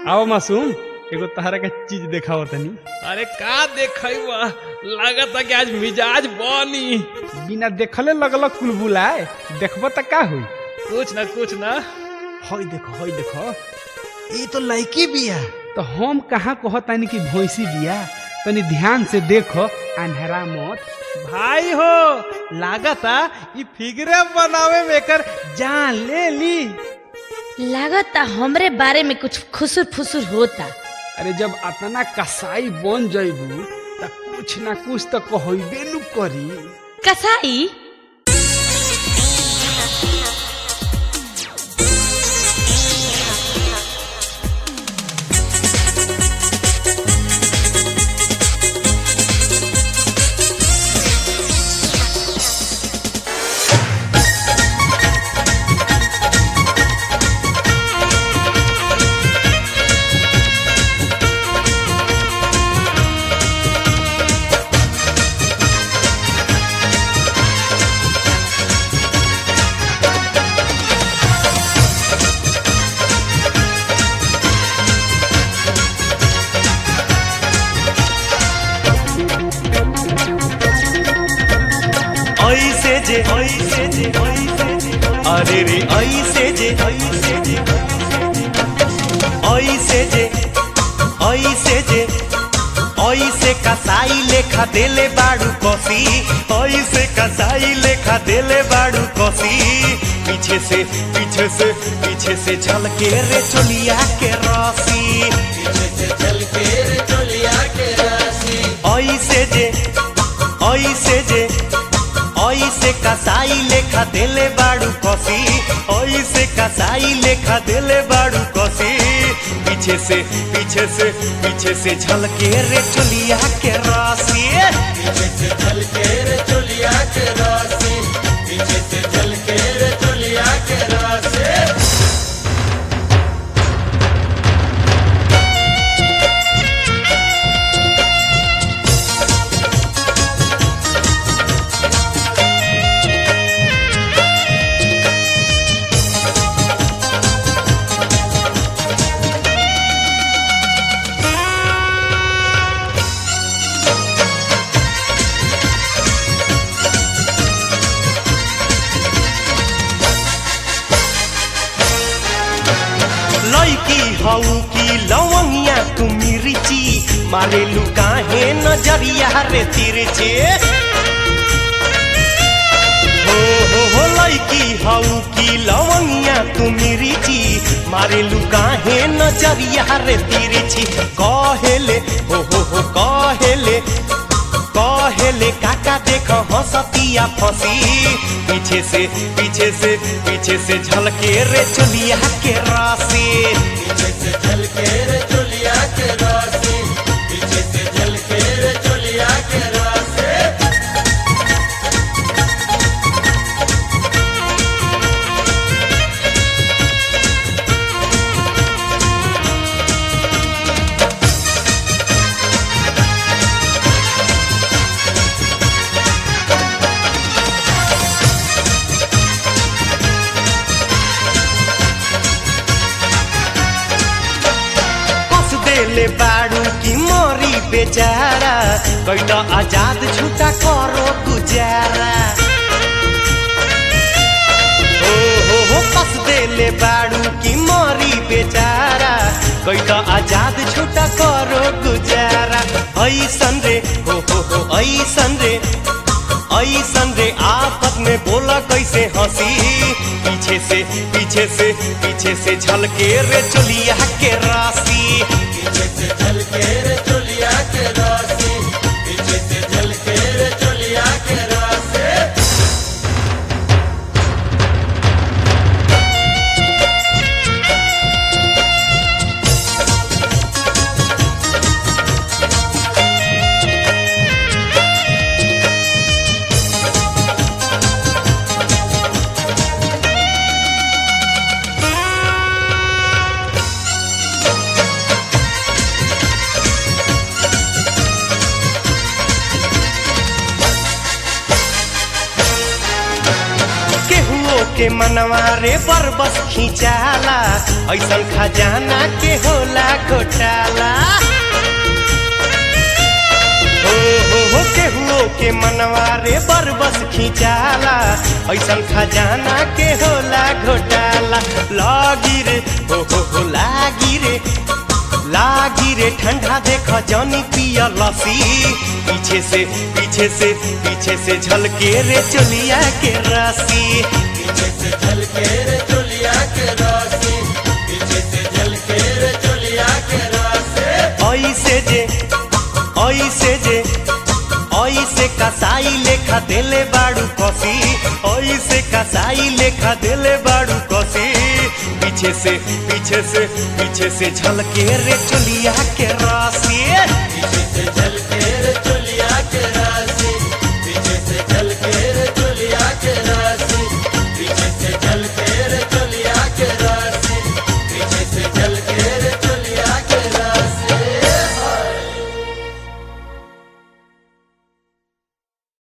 आओ मासूम एगो तहरा का चीज देखाओ तनी अरे का देखैबा लागत कि आज मिजाज बनी बिना देखले लगल कुलबुलाए देखब त का हुई कुछ ना कुछ ना हई देखो हई देखो ये तो लड़की बिया तो हम कहाँ कहतानी कि भैंसी बिया तनी ध्यान से देखो अंधेरा मत भाई हो लागता ई फिगरे बनावे में कर जान ले ली लागता हमरे बारे में कुछ खुसुर फुसुर होता अरे जब अतना कसाई बन जइबू त कुछ ना कुछ तो कहबे नु करी कसाई ऐसे जे ऐसे जे ऐसे जे अरे रे ऐसे जे ऐसे जे ऐसे जे ऐसे जे ऐसे कसाई लेखा देले बाड़ू कसी ऐसे कसाई लेखा देले बाड़ू कसी पीछे से पीछे से पीछे से झलके रे चोलिया के रसी ऐसे जे ऐसे जे ऐसे कसाई लेखा देले बाड़ू कसी ऐसे कसाई लेखा देले बाड़ू कसी पीछे से पीछे से पीछे से झलके रे चोलिया के रासी लड़की हऊ की लवंगिया तुमी रिची मारे लुकाहे नजरिया रे तिरछे हो हो हो लड़की हऊ की लवंगिया तुमी रिची मारे लुकाहे नजरिया रे तिरछी कहेले हो हो हो कहेले कहेले काका देख हंसतिया फंसी पीछे से पीछे से पीछे से झलके रे चलिया के रासी कस देले बाड़ू की मोरी बेचारा कैला आजाद छूटा करो गुजारा हो हो हो कस देले बाड़ू की मोरी बेचारा कैला आजाद छूटा करो गुजारा ऐसन रे हो हो हो ऐसन रे ऐसन रे आफत में बोला कैसे हंसी पीछे से पीछे से पीछे से झलके रे चोलिया के रासी के मनवा रे बरबस खिंचाला ऐसन खजाना के होला घोटाला हो हो हो केहुओ के मनवा रे बरबस खिंचाला ऐसन खजाना के होला घोटाला लागी रे हो हो हो लागी रे लागी रे ठंडा देख जानी पिया लसी पीछे से पीछे से पीछे से झलके रे चोलिया के रासी ऐसे जे ऐसे जे ऐसे कसाई लेखा देले बाड़ू कसी ऐसे कसाई लेखा देले बाड़ू कसी पीछे से पीछे से पीछे से झलके रे चुलिया के रासी